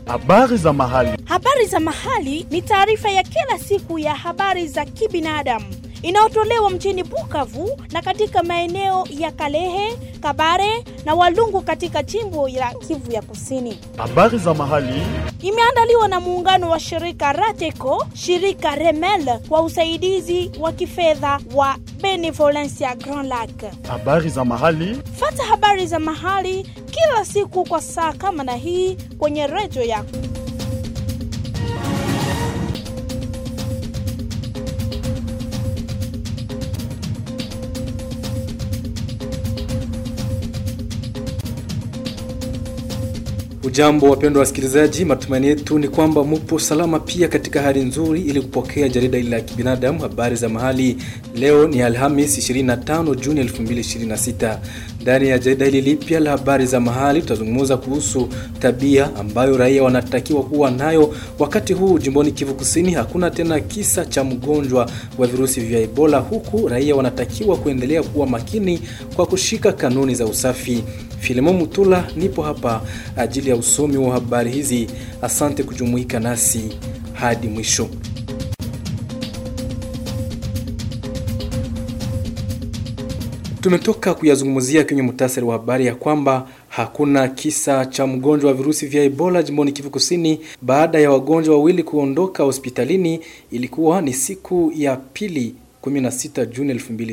Habari za mahali. Habari za mahali ni taarifa ya kila siku ya habari za kibinadamu inayotolewa mjini Bukavu na katika maeneo ya Kalehe, Kabare na Walungu katika jimbo la Kivu ya Kusini. Habari za mahali. Imeandaliwa na muungano wa shirika Rateco, shirika Remel kwa usaidizi wa kifedha wa Benevolencia Grand Lac. Habari za mahali. Fata habari za mahali kila siku kwa saa kama na hii kwenye redio yako. Ujambo wapendwa wasikilizaji, matumaini yetu ni kwamba mupo salama pia katika hali nzuri, ili kupokea jarida hili la kibinadamu habari za mahali. Leo ni Alhamis 25 Juni 2026. Ndani ya jarida hili lipya la habari za mahali tutazungumza kuhusu tabia ambayo raia wanatakiwa kuwa nayo wakati huu jimboni Kivu Kusini. Hakuna tena kisa cha mgonjwa wa virusi vya Ebola, huku raia wanatakiwa kuendelea kuwa makini kwa kushika kanuni za usafi. Filemon Mutula nipo hapa ajili ya usomi wa habari hizi. Asante kujumuika nasi hadi mwisho. Tumetoka kuyazungumzia kwenye muhtasari wa habari ya kwamba hakuna kisa cha mgonjwa wa virusi vya Ebola jimboni Kivu Kusini baada ya wagonjwa wawili kuondoka hospitalini. Ilikuwa ni siku ya pili 16 Juni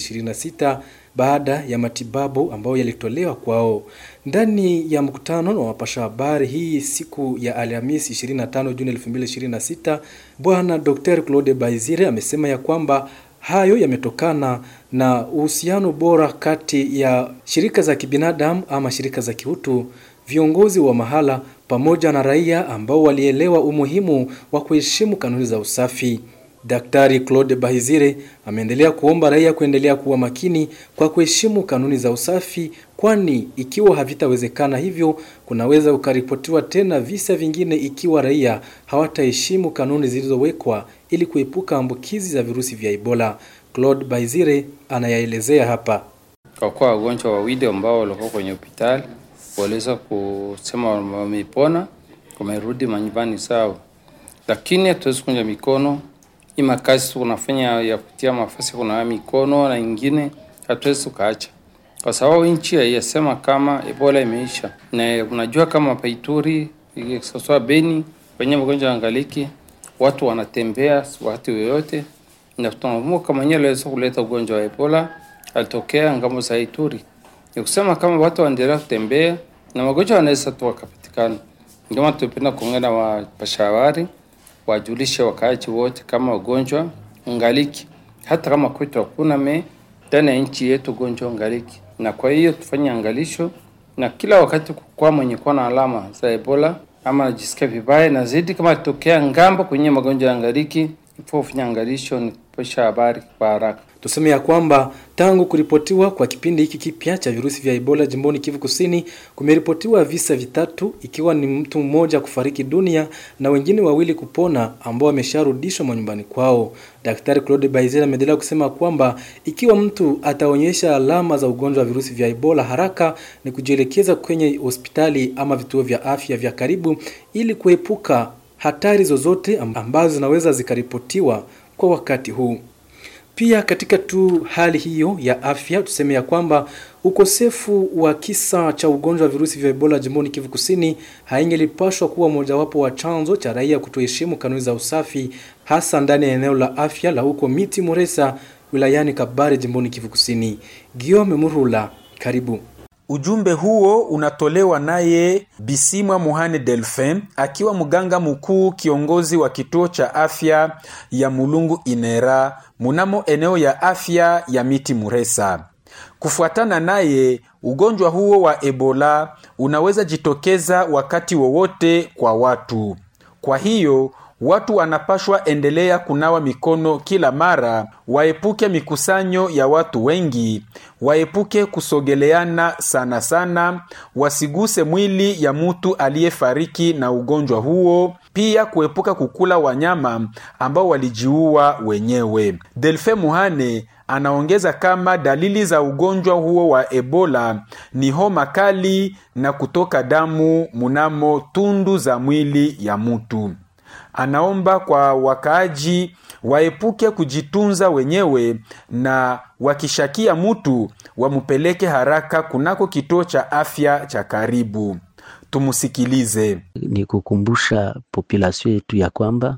2026 baada ya matibabu ambayo yalitolewa kwao. Ndani ya mkutano na wapasha habari hii siku ya Alhamisi 25 Juni 2026, Bwana Dr. Claude Baizire amesema ya kwamba hayo yametokana na uhusiano bora kati ya shirika za kibinadamu ama shirika za kiutu, viongozi wa mahala pamoja na raia ambao walielewa umuhimu wa kuheshimu kanuni za usafi. Daktari Claude Bahizire ameendelea kuomba raia kuendelea kuwa makini kwa kuheshimu kanuni za usafi, kwani ikiwa havitawezekana hivyo, kunaweza kukaripotiwa tena visa vingine ikiwa raia hawataheshimu kanuni zilizowekwa ili kuepuka ambukizi za virusi vya Ebola. Claude Bahizire anayaelezea hapa. Kwa kuwa wagonjwa wawili ambao walikuwa kwenye hospitali waliweza kusema wamepona, wamerudi manyumbani sawa, lakini hatuwezi kunja mikono ima kazi tunafanya ya kutia mafasi kunawa mikono na ingine hatuwezi tukaacha, kwa sababu nchi haiyasema kama Ebola imeisha, na unajua kama Paituri sasa Beni kwenye magonjwa ya ngaliki watu wanatembea wakati yoyote, na tunaamua kama yeye aliweza kuleta ugonjwa wa Ebola alitokea ngambo za Ituri, ni kusema kama watu waendelea kutembea na magonjwa yanaweza tu wakapatikana. Ndio maana tunapenda kuongea na wapasha habari wajulishe wakaaji wote kama ugonjwa ngaliki, hata kama kwetu hakuna me ndani ya nchi yetu ugonjwa ngaliki, na kwa hiyo tufanye angalisho na kila wakati kwa mwenye kuwa na alama za Ebola ama anajisikia vibaya na zaidi, kama tokea ngambo kwenye magonjwa ya ngaliki, ifo kufanya angalisho ni kupesha habari kwa haraka. Tuseme ya kwamba tangu kuripotiwa kwa kipindi hiki kipya cha virusi vya Ebola jimboni Kivu Kusini, kumeripotiwa visa vitatu, ikiwa ni mtu mmoja kufariki dunia na wengine wawili kupona ambao wamesharudishwa manyumbani kwao. Daktari Claude Baizera ameendelea kusema kwamba ikiwa mtu ataonyesha alama za ugonjwa wa virusi vya Ebola, haraka ni kujielekeza kwenye hospitali ama vituo vya afya vya karibu ili kuepuka hatari zozote ambazo zinaweza zikaripotiwa kwa wakati huu. Pia katika tu hali hiyo ya afya tuseme ya kwamba ukosefu wa kisa cha ugonjwa wa virusi vya Ebola jimboni Kivu Kusini haingelipashwa kuwa mojawapo wa chanzo cha raia kutoheshimu kanuni za usafi, hasa ndani ya eneo la afya la huko Miti Muresa wilayani Kabare jimboni Kivu Kusini. Giome Murula, karibu. Ujumbe huo unatolewa naye Bisimwa Muhane Delphin akiwa mganga mkuu kiongozi wa kituo cha afya ya Mulungu Inera munamo eneo ya afya ya Miti Muresa. Kufuatana naye, ugonjwa huo wa Ebola unaweza jitokeza wakati wowote kwa watu. Kwa hiyo watu wanapashwa endelea kunawa mikono kila mara, waepuke mikusanyo ya watu wengi, waepuke kusogeleana sana sana, wasiguse mwili ya mtu aliyefariki na ugonjwa huo, pia kuepuka kukula wanyama ambao walijiua wenyewe. Delfe Muhane anaongeza kama dalili za ugonjwa huo wa Ebola ni homa kali na kutoka damu munamo tundu za mwili ya mtu. Anaomba kwa wakaaji waepuke kujitunza wenyewe na wakishakia mutu wamupeleke haraka kunako kituo cha afya cha karibu. Tumusikilize. Ni kukumbusha population yetu ya kwamba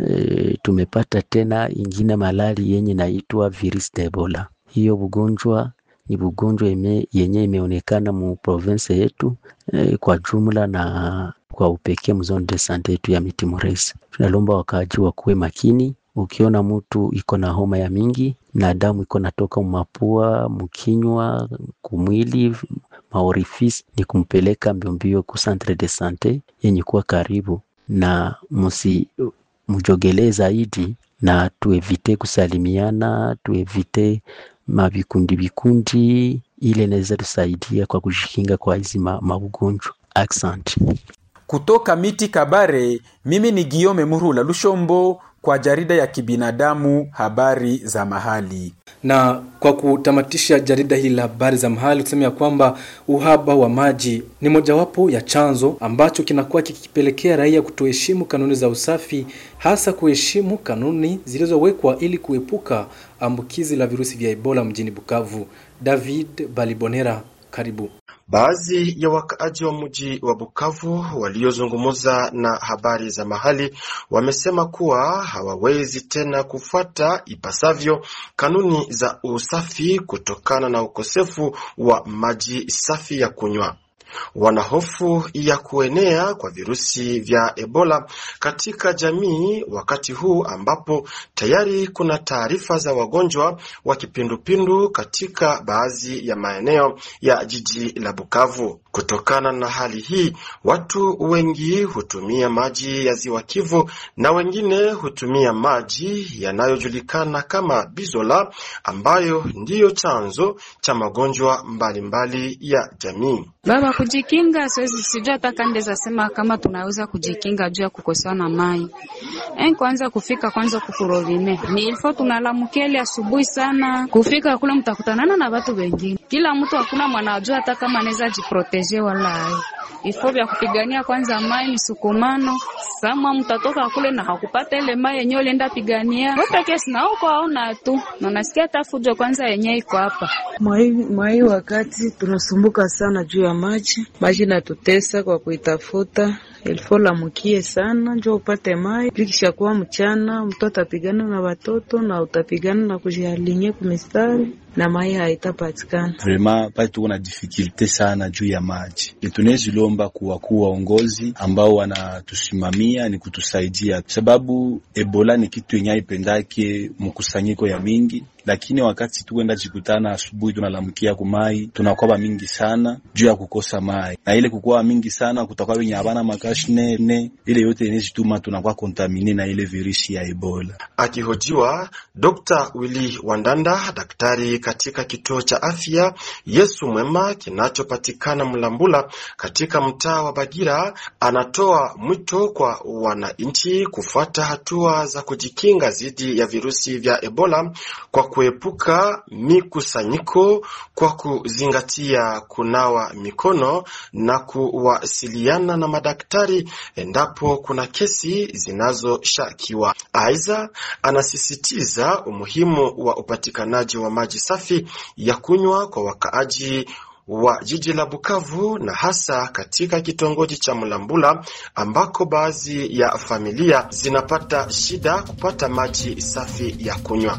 e, tumepata tena ingine malali yenye naitwa virus de Ebola. Hiyo ugonjwa ni ugonjwa yenye imeonekana mu province yetu e, kwa jumla na kwa upekee mzone de sante yetu ya miti muresi. Tunalomba wakaaji wakuwe makini. Ukiona mtu iko na homa ya mingi na damu iko natoka mumapua, mukinywa, kumwili, maorifisi, ni kumpeleka mbiombio ku centre de sante yenye kuwa karibu, na musi mujogelee zaidi, na tuevite kusalimiana, tuevite mavikundi vikundi, ile inaweza tusaidia kwa kujikinga kwa hizi maugonjwa. Accent. Kutoka miti Kabare, mimi ni Giome Murula Lushombo kwa jarida ya kibinadamu habari za mahali. Na kwa kutamatisha jarida hili la habari za mahali, kusema ya kwamba uhaba wa maji ni mojawapo ya chanzo ambacho kinakuwa kikipelekea raia kutoheshimu kanuni za usafi, hasa kuheshimu kanuni zilizowekwa ili kuepuka ambukizi la virusi vya Ebola mjini Bukavu. David Balibonera, karibu. Baadhi ya wakaaji wa mji wa Bukavu waliozungumza na habari za mahali wamesema kuwa hawawezi tena kufuata ipasavyo kanuni za usafi kutokana na ukosefu wa maji safi ya kunywa. Wana hofu ya kuenea kwa virusi vya Ebola katika jamii wakati huu ambapo tayari kuna taarifa za wagonjwa wa kipindupindu katika baadhi ya maeneo ya jiji la Bukavu. Kutokana na hali hii, watu wengi hutumia maji ya Ziwa Kivu na wengine hutumia maji yanayojulikana kama Bizola ambayo ndiyo chanzo cha magonjwa mbalimbali ya jamii. Baba, kujikinga siwezi, sijui hata kandeza sema kama tunaweza kujikinga juu ya kukosewa na mai en, kwanza kufika kwanza kukurovine ni ilfo tunalamukia ile asubuhi sana, kufika kule mtakutanana na watu wengine, kila mtu hakuna mwanajua hata kama anaweza jiproteje wala ai ifo vya kupigania kwanza mai ni sukumano sama mtatoka kule na hakupata ile mai yenyewe ulienda pigania wepeke sina uko aona tu na nasikia hata fujo kwanza yenyewe iko hapa mwai wakati tunasumbuka sana juu ya maji maji natutesa kwa kuitafuta ilfo lamukie sana njo upate mai vikishakuwa mchana mtu atapigana na watoto na utapigana na kujialinye kumistari na mai haitapatikana. Vraiment pale tuko na difficulte sana juu ya maji. Tunezilomba kuwa kuwa waongozi ambao wanatusimamia ni kutusaidia, sababu Ebola ni kitu yenye haipendake mkusanyiko ya mingi lakini wakati tukwenda jikutana asubuhi, tunalamukia kumai tunakwaba mingi sana juu ya kukosa mai, na ile kukwaba mingi sana kutakuwa wenye habana makashne ne ile yote inezituma tunakuwa kontamine na ile virusi ya Ebola. Akihojiwa, Dr. Willy Wandanda, daktari katika kituo cha afya Yesu Mwema kinachopatikana Mlambula katika mtaa wa Bagira, anatoa mwito kwa wananchi kufuata hatua za kujikinga dhidi ya virusi vya Ebola kwa kuepuka mikusanyiko kwa kuzingatia kunawa mikono na kuwasiliana na madaktari endapo kuna kesi zinazoshakiwa. Aidha, anasisitiza umuhimu wa upatikanaji wa maji safi ya kunywa kwa wakaaji wa jiji la Bukavu na hasa katika kitongoji cha Mlambula ambako baadhi ya familia zinapata shida kupata maji safi ya kunywa.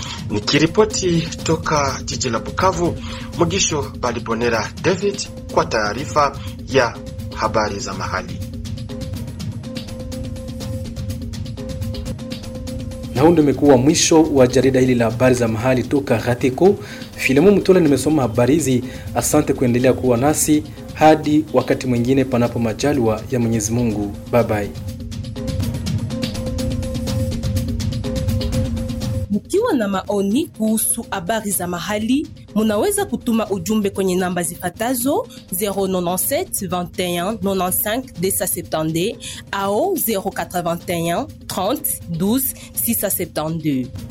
Nikiripoti toka jiji la Bukavu, Mugisho Balibonera David kwa taarifa ya habari za mahali. Na huu ndio umekuwa mwisho wa jarida hili la habari za mahali toka Gateko. Filemu Mtola nimesoma habari hizi. Asante kuendelea kuwa nasi hadi wakati mwingine, panapo majaliwa ya Mwenyezi Mungu. Bye bye. Mkiwa na maoni kuhusu habari za mahali, munaweza kutuma ujumbe kwenye namba zifatazo 097 21 95 270 au 081 30 12 672.